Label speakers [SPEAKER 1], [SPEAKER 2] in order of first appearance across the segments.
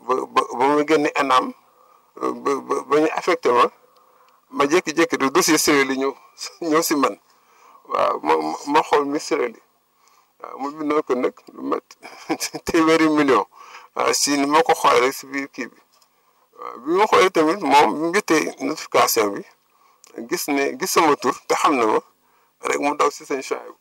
[SPEAKER 1] ba ba ba ma génne ENAM ba ba ba ñu affecté ma ma jékki-jékki di dossier Siré li ñëw ñëw si man waaw ma ma xool mi Siré li waaw mu bindoon ko nag lu mat téeméeri million waaw si ni ma ko xoolee rek si biir kii bi waaw bi ma xoolee tamit moom bi mu jotee notification bi gis ne gis sama tur te xam na ma rek mu daw si sëñ Chouaïb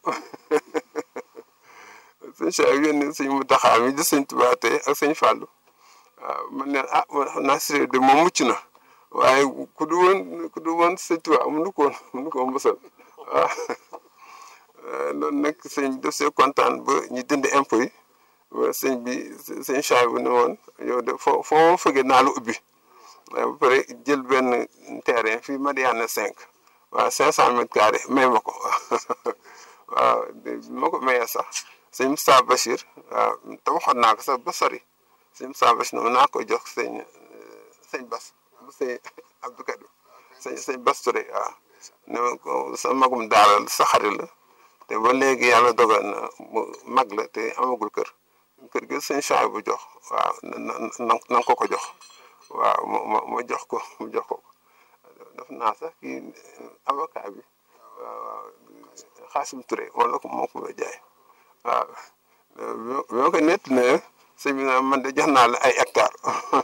[SPEAKER 1] sëñ Chouaïb yónni sëñ mu taxaar mi gis sëñ Tuubaa tey ak sëñ Fàllu waaw man ne ah man xam naa Siré de moom mucc na waaye ku du woon ku du woon sëñ Tuubaa mënu ko woon mënu ko mbësal waaw loolu nag sëñ def see kontaan ba ñu dindi impôt yi ba sëñ bi sëñ Chouaïb bu ne woon yow de foo foo fëggee naa la ubbi waaye ba pare jël benn terrain fii Madiana 5 waaw 500 mètres carrés may ma ko waaw bi ma ko mayee sax sëñ Moussa Bachir waaw te waxoon naa ko sax ba sori sëñ Moussa Bachir noonu naa koy jox sëñ sëñ Bas bu sëñ Abdou Kadim sëñ sëñ Bas Touré waaw ne ma ko sa magum daara sa xarit la te ba léegi yàlla dogal na mu mag la te amagul kër kër gi sëñ Chouaïb bu jox waaw na na na ko ko jox waaw ma ma ma jox ko mu jox ko def naa sax kii avocat bi waaw Xaasim Touré wala ko moo ko may jaay waaw bi ma ko nett ne sëñ bi man de jox naa la ay hectares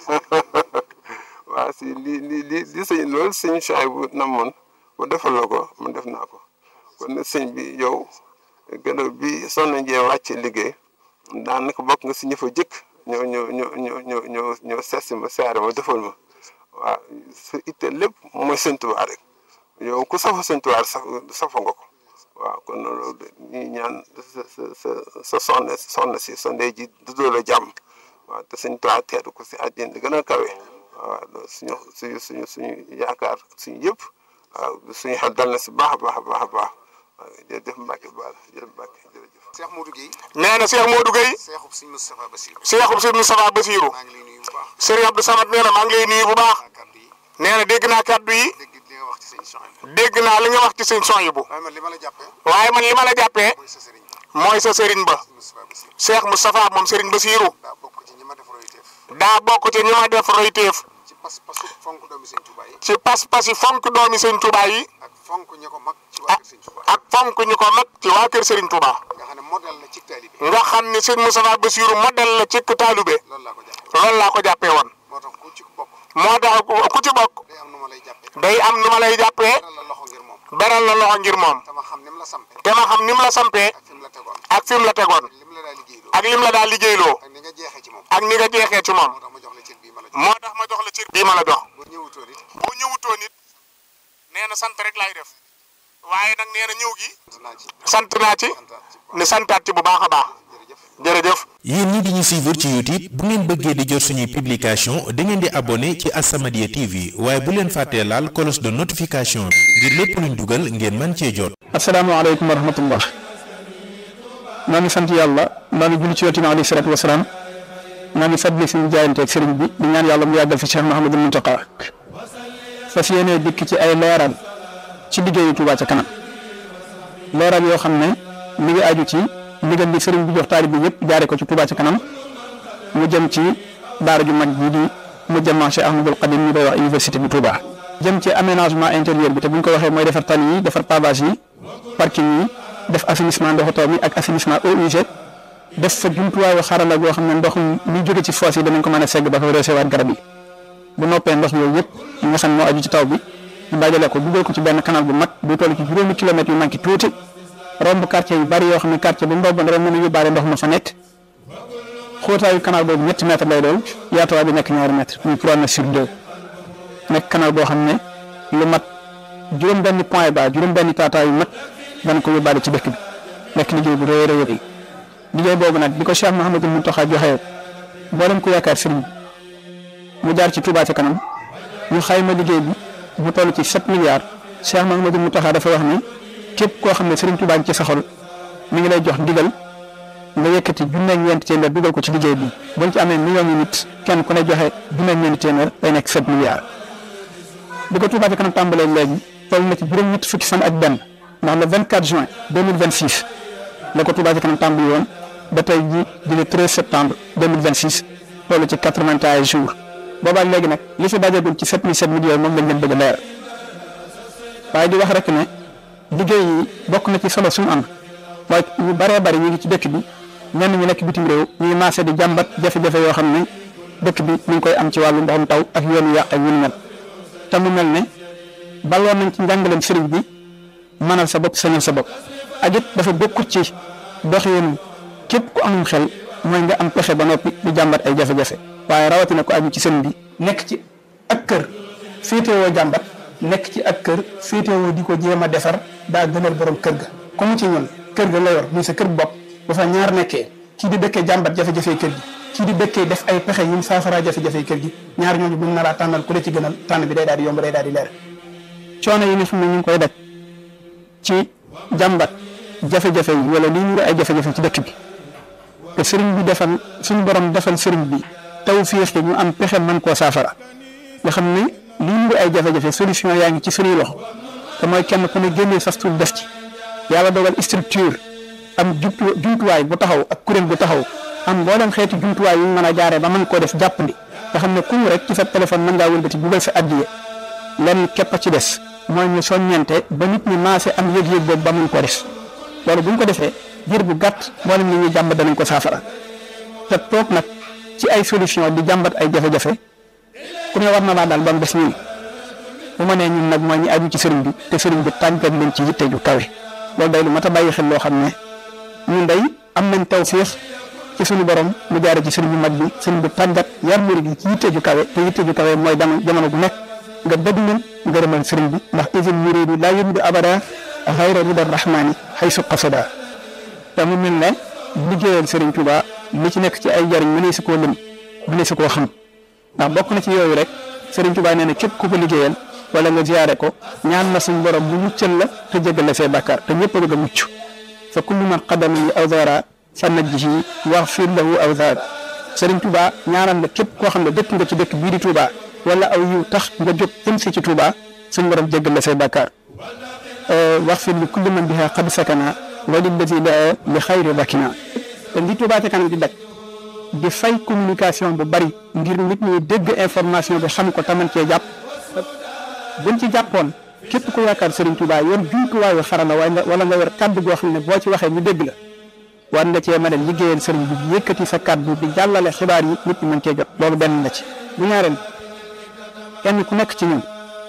[SPEAKER 1] waaw si li li li li sëñ loolu sëñ Chouaïb bu namoon ba defal la ko man def naa ko kon nag sëñ bi yow gannaaw bi Soxna Ndié wàcce liggéey daanaka bokk nga si ñi fa jëkk ñoo ñoo ñoo ñoo ñoo ñoo ñoo seet si ma saare ma defal ma waaw sa itte lépp mooy sëñ Tuubaa rek yow ku safa sëñ Tuubaa saf safa nga ko waaw kon loolu ñuy ñaan sa sa sa sa soxna soxna si sa ndey ji dudoo la jàmm waaw te sëñ Tuubaa teeru ko si àddina di gën a kawe waaw loolu suñu suñu suñu suñu yaakaar suñu yëpp waaw suñu xel dal na si baax a baax a baax a baax waaw jërëjëf Mbacke Baal jërëjëf Mbacke jërëjëf.
[SPEAKER 2] Cheikh Modou Guèye.
[SPEAKER 3] nee na Cheikh Modou Guèye.
[SPEAKER 2] Cheikhub Sëñ Moustapha Bassirou.
[SPEAKER 3] Cheikhub Sëñ Moustapha Bassirou.
[SPEAKER 2] maa ngi lay nuyu bu baax.
[SPEAKER 3] Serigne Abdou Samad nee na maa ngi lay nuyu bu baax.
[SPEAKER 2] kàddu yi
[SPEAKER 3] nee na dégg naa kàddu yi.
[SPEAKER 2] dégg li nga wax ci sëñ Chouaïb.
[SPEAKER 3] dégg naa li nga wax ci sëñ Souhaïbou.
[SPEAKER 2] waaye man li ma la jàppee.
[SPEAKER 3] waaye man li ma la jàppee.
[SPEAKER 2] mooy sa sëriñ ba.
[SPEAKER 3] mooy sa Serigne ba.
[SPEAKER 2] Sëñ Moustapha Bassirou.
[SPEAKER 3] Cheikh Moustapha moom Serigne Bassirou.
[SPEAKER 2] daa bokk ci ñi ma def royteef.
[SPEAKER 3] daa bokk ci ñi ma def royteef.
[SPEAKER 2] ci pas-pasu fonk doomi sëñ Touba yi.
[SPEAKER 3] ci pas-pas yi fonk doomi sëñ Touba yi.
[SPEAKER 2] ak fonk ñi ko mag ci waa kër sëñ Touba.
[SPEAKER 3] ak fonk ñu ko mag ci waa kër Serigne Touba.
[SPEAKER 2] nga xam ne modèle la ci taalibe.
[SPEAKER 3] nga xam ni sëñ Moustapha Bassirou modèle la ci taalube.
[SPEAKER 2] loolu laa ko jàppee.
[SPEAKER 3] loolu laa ko jàppee woon.
[SPEAKER 2] moo tax ku ci bokk.
[SPEAKER 3] moo tax ku ci bokk.
[SPEAKER 2] day am nu ma lay jàppee.
[SPEAKER 3] day am nu ma lay jàppee.
[SPEAKER 2] beral la loxo ngir moom.
[SPEAKER 3] beral la loxo ngir moom.
[SPEAKER 2] te ma xam ni mu la sampee.
[SPEAKER 3] te ma xam ni mu la sampee.
[SPEAKER 2] ak fi mu la tegoon.
[SPEAKER 3] ak fi mu la tegoon.
[SPEAKER 2] ak lim la daa liggéeyloo.
[SPEAKER 3] ak lim la daal liggéeyloo.
[SPEAKER 2] ak ni nga jeexee ci moom.
[SPEAKER 3] ak ni nga jeexee ci moom.
[SPEAKER 2] moo tax ma jox la cër bii ma la jox.
[SPEAKER 3] moo tax ma jox la cër bii ma la jox.
[SPEAKER 2] bu ñëwutoon it.
[SPEAKER 3] boo ñëwutoo nit nee na sant rek laay def waaye nag nee na ñëw gi
[SPEAKER 2] sant naa ci.
[SPEAKER 3] sant naa ci
[SPEAKER 2] santaat ci bu
[SPEAKER 3] ne santaat ci bu baax a baax
[SPEAKER 2] jërëjëf.
[SPEAKER 3] jërëjëf.
[SPEAKER 4] yéen ñi di ñu suivre ci YouTube bu ngeen bëggee di jot suñuy publication da ngeen di abonné ci As-Samadiyya TV waaye bu leen fàttee laal cloche de notification bi ngir lépp luñ dugal ngeen mën cee jot.
[SPEAKER 5] asalaamaaleykum wa rahmatullah maa ngi sant yàlla maa ngi julli ci yonent bi alayhi salaatu wasalaam maa ngi fàttali suñu jaayanteeg sëriñ bi di ñaan yàlla mu yàggal fi Cheikh Mouhamadul Mountakha fas yéene dikk ci ay leeral ci liggéeyu Touba ca kanam leeral yoo xam ne mi ngi aju ci ndigal bi sëriñ bi jox taalib bi yëpp jaare ko ci Touba ca kanam mu jëm ci daara ju mag ji di mu jëm Cheikh Ahmadul Qadim ñu koy wax université bi Touba. jëm ci aménagement intérieur bi te bu ñu ko waxee mooy defar tali yi defar pavage yi parking yi def assainissement ndoxu taw mi ak assainissement eau usée def fa jumtuwaayu xarala goo xam ne ndox mi jóge ci foos yi danañ ko mën a segg ba ko recevoir garab yi bu noppee ndox yooyu yëpp yi nga xam ne moo aju ci taw bi ñu dajale ko dugal ko ci benn canal bu mag bu toll ci juróomi kilomètres yu manqué tuuti romb quartier yu bari yoo xam ne quartier bu ndox ba rek mën a yóbbaale ndox ma fa nekk xóotaayu canal boobu ñetti mètre lay doon yaatuwaay bi nekk ñaari mètre muy 3 mètres sur 2 nekk canal boo xam ne lu mat juróom benn point ba juróom benn taataa yu mat dana ko yóbbaale ci dëkk bi nekk liggéey bu rëy a rëy liggéey boobu nag bi ko Cheikh Mouhamadul Mountakha joxe mboolem ko yaakaar sëriñ mu jaar ci Touba ca kanam ñu xayma liggéey bi mu toll ci 7 milliards Cheikh Mouhamadul Mountakha dafa wax ni képp koo xam ne sëriñ Touba ci sa xol mi ngi lay jox ndigal nga yëkkati junne ak ñeenti téeméer dugal ko ci liggéey bi buñ ci amee millions yi nit kenn ku ne joxe junne ak ñeenti téeméer day nekk 7 milliards. bi ko Touba ca kanam tàmbalee léegi toll na ci juróom-ñett fukki fan ak benn ndax le 24 juin 2026 la ko Touba ca kanam tàmbali woon ba tey jii di le 13 septembre 2026 loolu ci quatre-vingt-un jours boobaak léegi nag li fi dajagul ci sept mille sept mille yooyu moom lañ leen bëgg a leeral waaye di wax rek ne liggéey yi bokk na ci solo sumu am waaye ñu baree bari ñu ngi ci dëkk bi ñenn ñu nekk bitim réew ñuy maase di jàmbat jafe-jafe yoo xam ne dëkk bi ñu ngi koy am ci wàllu ndoxum taw ak yoonu yàq ak yu ni mel te mu mel ne balloon nañ ci njàngaleem sëriñ bi mënal sa bopp sañal sa bopp ak it dafa bokkut ci doxinu képp ku amum xel mooy nga am pexe ba noppi di jàmbat ay jafe-jafe waaye rawatina ko aju ci sëriñ bi nekk ci ak kër féetewoo jàmbat nekk ci ak kër féetewoo di ko jéem a defar daa gënal borom kër ga comme ci ñun kër ga la yor muy sa kër bopp ba fa ñaar nekkee kii di dëkkee jàmbat jafe-jafe kër gi kii di dëkkee def ay pexe yum saafara jafe-jafe kër gi ñaar ñooñu buñ na laa tànnal ku la ci gënal tànn bi day daal di yomb day daal di leer coono yi nga xam ne ñu ngi koy daj ci jàmbat jafe-jafe yi wala lii ñu ay jafe-jafe ci dëkk bi te sëriñ bi defal suñu borom defal sëriñ bi taw féex ñu am pexe mën koo saafara nga xam ne lii ñu ay jafe-jafe solution yaa ngi ci suñuy loxo te mooy kenn ku ne génnee sas tuut def ci yàlla dogal structure am jumtu jumtuwaay bu taxaw ak kuréel bu taxaw am mboolem xeeti jumtuwaay yu ñu mën a jaaree ba mën koo def jàppandi nga xam ne ku ñu rek ci sa téléphone mën ngaa wëlbati dugal sa addiye lenn képp a ci des mooy ñu soññente ba nit ñi maase am yëg-yëg boobu ba mun ko def loolu bu ñu ko defee diir bu gàtt mboolem li ñuy jàmbat danañ ko saafara te toog nag ci ay solution di jàmbat ay jafe-jafe ku ne war na laa daal ba mu des ñun bu ma nee ñun nag mooy ñi aju ci sëriñ bi te sëriñ bi tàggat leen ci yitte ju kawe loolu day lu mat a bàyyi xel loo xam ne ñun day am nañ tawféex ci suñu borom mu jaare ci sëriñ bu mag bi sëriñ bi tàggat yar murid gi ci yitte ju kawe te yitte ju kawe mooy dama jamono bu nekk nga dëdd leen ngërëmal sëriñ bi ndax isil muridu laa yuridu abada xayra rida rahmani xaysu qasada te mu mel ne liggéeyal sëriñ Tuuba li ci nekk ci ay jariñ mu ne si koo lim mu ne si koo xam ndax bokk na ci yooyu rek sëriñ Tuuba nee na képp ku ko liggéeyal wala nga ziyaare ko ñaan na suñ borom mu muccal la te jégal la say bàkkaar te ñëpp a bëgg a mucc fa kullu man qadama li awzara fa najjihi waxfir lahu awzar sëriñ Tuuba ñaanal la képp koo xam ne dëkk nga ci dëkk bii di Tuuba wala aw yiw tax nga jóg jëm si ci Tuuba suñ borom jégal la say bàkkaar waxfir li kulli man biha qad sakana wa lillazi daa li xayri bakina te li Tuuba ca kanam di daj di fay communication bu bari ngir nit ñi dégg information bi xam ko taman cee jàpp buñ ci jàppoon képp ku yaakaar Serigne Touba yor jumtuwaayu xarala wala nga yor kàddu goo xam ne boo ci waxee ñu dégg la war nga cee mën a liggéeyal Serigne bi yëkkati sa kàddu di jàllale xibaar yi nit ñi mën cee jot loolu benn la ci. bu ñaareel kenn ku nekk ci ñun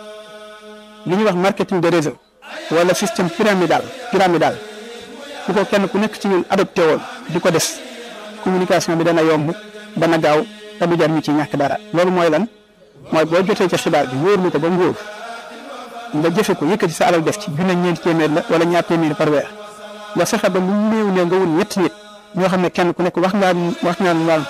[SPEAKER 5] li ñuy wax marketing de réseau wala système pyramidal pyramidal bu ko kenn ku nekk ci ñun adopté woon di ko def communication bi dana yomb dana gaaw te du jar ñu ci ñàkk dara loolu mooy lan. mooy boo jotee ca xibaar bi wóorlu ko ba mu wóor nga jëfe ko yëkkati sa alal def ci junne ñeenti téeméer la wala ñaar téeméer par weer nga fexe ba lu néew ne nga wut ñetti nit ñoo xam ne kenn ku nekk wax ngaa wax ngaa laal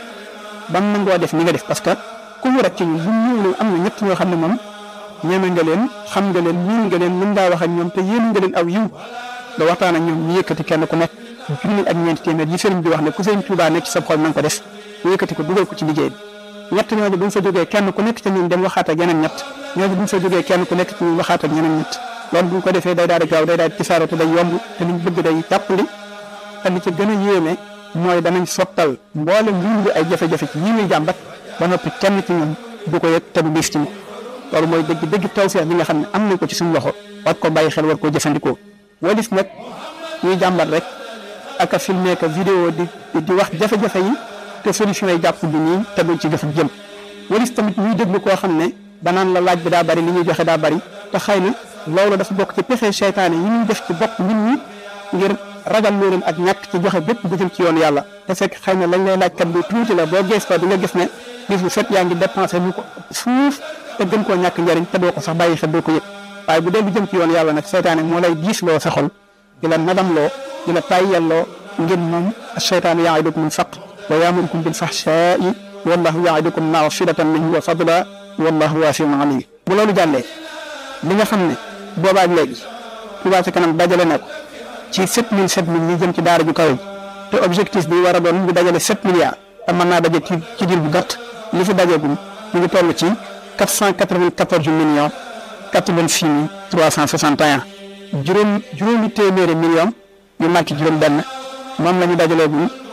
[SPEAKER 5] ba mu nangoo def ni nga def parce que ku mu rek ci ñun bu ñëw am na ñett ñoo xam ne moom ñeme nga leen xam nga leen miin nga leen mën ngaa wax ak ñoom te yéen nga leen aw yiw nga waxtaan ak ñoom ñu yëkkati kenn ku nekk junne ak ñeenti téeméer yi sëriñ bi wax ne ku sëriñ Tuubaa nekk ci sa xol na nga ko def ñu yëkkati ko dugal ko ci liggéey bi ñett ñooñu bu ñu fa jógee kenn ku nekk ci ñun dem waxaat ak yeneen ñett ñooñu bu ñu fa jógee kenn ku nekk ci ñun waxaat ak yeneen ñett loolu bu ñu ko defee day daal di gaaw day daal di tisaaroo te day yomb te liñ bëgg day jàppandi te li ci gën a yéeme mooy danañ sottal mboolem lu ay jafe-jafe ci yii muy jàmbat ba noppi kenn ci ñun du ko yëg te du diis ci moom loolu mooy dëgg dëgg tawfeex bi nga xam ne am nañ ko ci suñu loxo war ko bàyyi xel war koo jëfandikoo walis nag ñuy jàmbat rek ak a filmer ka vidéo di di wax jafe-jafe yi te solution yi jàpp bi nii te duñ ci jëf jëm walis tamit ñuy déglu koo xam ne danaan la laaj bi daa bari li ñuy joxe daa bari te xëy na loolu dafa bokk ci pexe seytaane yi ñuy def ci bopp nit ñi ngir ragal leen ak ñàkk ci joxe bépp bu jëm ci yoon yàlla te fekk xëy na lañ lay laaj kat lu tuuti la boo gees ko di nga gis ne bis bu set yaa ngi dépensé lu ko fuuf te gën koo ñàkk njëriñ te doo ko sax bàyyi xel doo ko yëg waaye bu dee lu jëm ci yoon yàlla nag seytaane moo lay diis loo sa xol di la nadam loo di la tàyyelloo ngir moom seytaane yaidukum faqr wa yaamurukum bil fahshaa'i wallahu yaidukum magfiratan minhu wa fadla wallahu waasiun alim bu loolu jàllee li nga xam ne boobaak léegi Touba ca kanam dajale na ko ci sept mille sept mille yi jëm ci daara ju kawe te objectif bi war a doon ñu dajale sept milliards te mën naa daje ci ci diir bu gàtt li fi dajeegum ñu ngi toll ci quatre cent quatre vingt quatorze millions quatre vingt six mille trois cent soixante et un juróom juróomi téeméeri millions yu manqué juróom-benn moom la ñu dajaleegum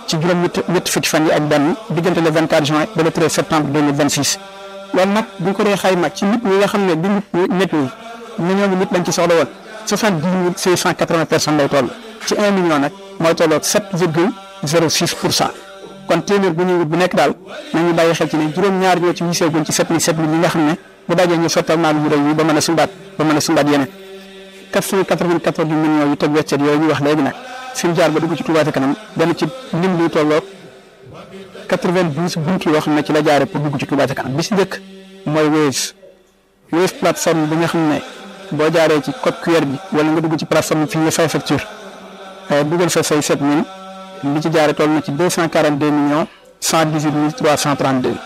[SPEAKER 5] ci juróom ñett ñetti fukki fan yi ak benn diggante le 24 juin ba le 13 septembre 2026 loolu nag bu ñu ko dee xayma ci nit ñi nga xam ne du nit nit ñi million bi nit lañ ci soxla woon soixante dix mille cinq cent quatre vingt personnes lay toll ci un million nag mooy tolloog sept virgule zéro six pour cent kon téeméer bu ñuy wut bu nekk daal nañu bàyyi xel ci ne juróom-ñaar ñoo ci wiseeguñ ci sept mille sept mille yi nga xam ne bu dajee ñu sottal maal yu rëy yi ba mën a sumbaat ba mën a sumbaat yeneen quatre cent quatre-vingt-quatorze millions yu teg weccet yooyu ñu wax léegi nag fi mu jaar ba dugg ci Touba ca kanam benn ci lim luy tolloog quatre-vingt-douze buntu yoo xam ne ci la jaare pour dugg ci Touba ca kanam bi si njëkk mooy Wave Wave plateforme bi nga xam ne boo jaaree ci code QR bi wala nga dugg ci plateforme fii la fay facture dugal fa say sept mille li ci jaare toll na ci deux cent quarante deux millions cent dix huit mille trois cent trente deux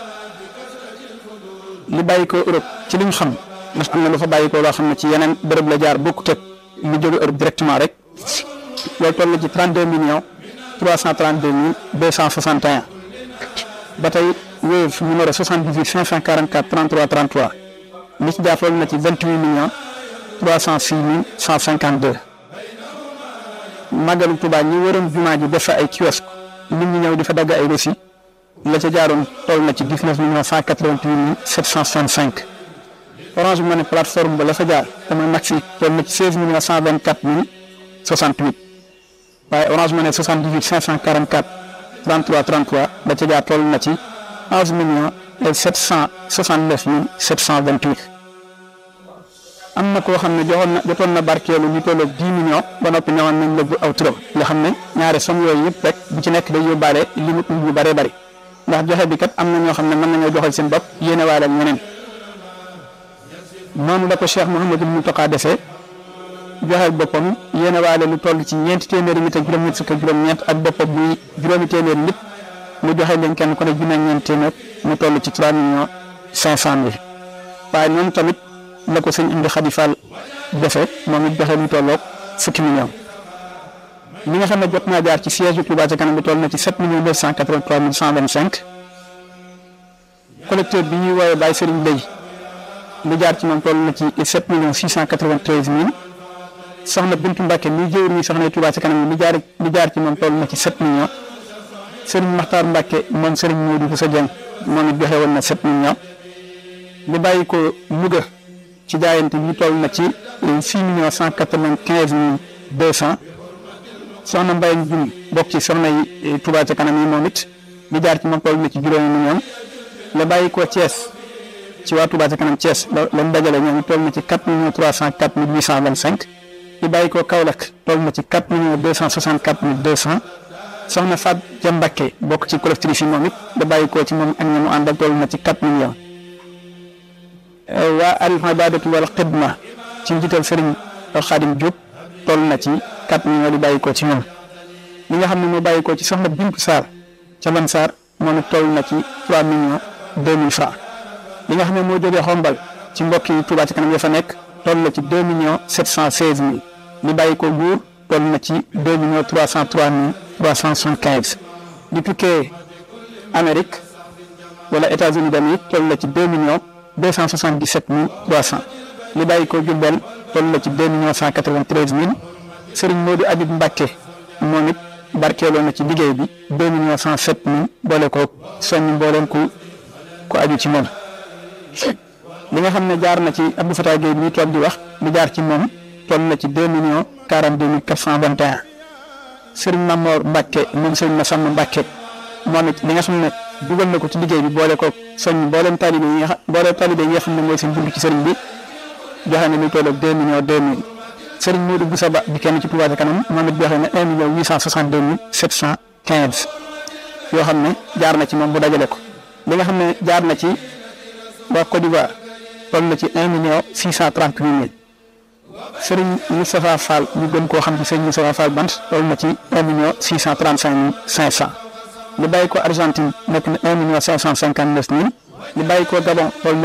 [SPEAKER 5] li bàyyi ko Europe ci li ñu xam ndax am na lu fa bàyyi ko loo xam ne ci yeneen bërëb la jaar bokkut ak lu jóge Europe directement rek loolu toll na ci trente deux millions trois cent trente deux mille deux cent soixante et un ba tey Wave numéro soixante dix huit cinq cent quarante quatre trente trois trente trois li ci jaar toll na ci vingt huit millions trois cent six mille cent cinquante deux màggalu Tuubaa ñi waroon jumaa ji def fa ay kiosque nit ñi ñëw di fa dagg ay reçu la ca jaaroon toll na ci dix neuf millions cent quatre vingt huit mille sept cent soixante cinq Orange Money plateforme ba la fa jaar dama maxi toll na ci seize millions cent vingt quatre mille soixante huit waaye Orange Money soixante dix huit cinq cent quarante quatre trente trois trente trois la ca jaar toll na ci onze millions et sept cent soixante neuf mille sept cent vingt huit am na koo xam ne joxoon na jotoon na barkeelu ñu tolloog dix millions ba noppi ñëwoon nañ la bu aw turam nga xam ne ñaare som yooyu yëpp rek bu ci nekk day yóbbaale limite yu bëree bëri ndax joxe bi kat am na ñoo xam ne mën nañoo joxal seen bopp yéene waale ak ñeneen noonu la ko Cheikh Mouhamadul Mountakha defee joxeel boppam yéene waale lu toll ci ñeenti téeméeri nit ak juróom-ñett fukk ak juróom-ñeent ak boppam muy juróomi téeméeri nit mu joxe leen kenn ku ne junne ak ñeent téeméer mu toll ci trois millions cinq cent mille waaye noonu tamit. la ko sëñ indi Xadi Fall defee moom it joxe lu tolloog fukki millions li nga xam ne jot naa jaar ci siège bu Touba ca kanam bi toll na ci sept millions neuf cent quatre-vingt-trois mille cent vingt-cinq collecteur bi ñuy woowee Baye Serigne Bey lu jaar ci moom toll na ci sept millions six cent quatre-vingt-treize mille soxna Bintu Mbacke mi jëwr mi soxna Touba ca kanam bi lu jaar lu jaar ci moom toll na ci sept millions Serigne Makhtar Mbacke moom Serigne Modou Bousso Dieng moom it joxe woon na sept millions li bàyyi ko Louga ci jaayante bi toll na ci six millions cent quatre-vingt-quinze mille deux cent soxna Mbaye Ndioum bokk ci soxna yi Touba ca kanam yi moom it li jaar ci moom toll na ci juróomi millions la bàyyi ko Thiès ci waa Touba ca kanam Thiès la lañ dajale ñoom toll na ci quatre millions trois cent quatre mille huit cent vingt-cinq li bàyyi ko Kaolack toll na ci quatre millions deux cent soixante-quatre mille deux cent soxna Fat Jambakke bokk ci collectif yi moom it la bàyyi ko ci moom ak ñi mu àndal toll na ci quatre millions. waa al ibadatu wal xidma ci njiital Serigne Khadim Diop toll na ci 4 millions di bàyyi ko ci ñoom li nga xam ne moo bàyyi ko ci soxna Bintu Sarr ca Ban Sarr moom it toll na ci 3 millions 2000 francs li nga xam ne moo jógee xombal ci mbokk yi Touba ci kanam ya fa nekk toll na ci 2 millions 716 mille li bàyyi ko Mbuur toll na ci 2 millions 303 mille 375 di tukkee Amérique wala États-Unis d'Amérique toll na ci 2 millions. deux cent soixante dix sept mille trois cent li bàyyi ko Jurbel toll na ci deux millions cent quatre vingt treize mille Serigne Modou Habib Mbacke moom it barkeeloo na ci liggéey bi deux millions cent sept mille boole ko soññ mbooleem ku ku aju ci moom. li nga xam ne jaar na ci Abdou Fatah Gueye bi toog di wax li jaar ci moom toll na ci deux millions quarante deux mille quatre cent vingt et un Serigne Mamor Mbacke moom Serigne Massamba Mbacke moom it li nga xam ne. dugal na ko ci liggéey bi boole ko soñ mboolem talibé yi nga xam mboolem talibé yi nga xam ne mooy seen dund ci sëriñ bi joxe na lu toll ak deux millions deux mille sëriñ Modou Boussa Ba di kenn ci Touba ca kanam moom it joxe na un million huit cent soixante deux mille sept cent quinze yoo xam ne jaar na ci moom bu dajale ko li nga xam ne jaar na ci waa Côte d'Ivoire toll na ci un million six cent trente huit mille sëriñ Moustapha Fall ñu gën koo xam ci sëriñ Moustapha Fall bant toll na ci un million six cent trente cinq mille cinq cent li bàyyi ko Argentine nekk na un million cinq cent cinquante neuf mille li bàyyi ko Gabon toll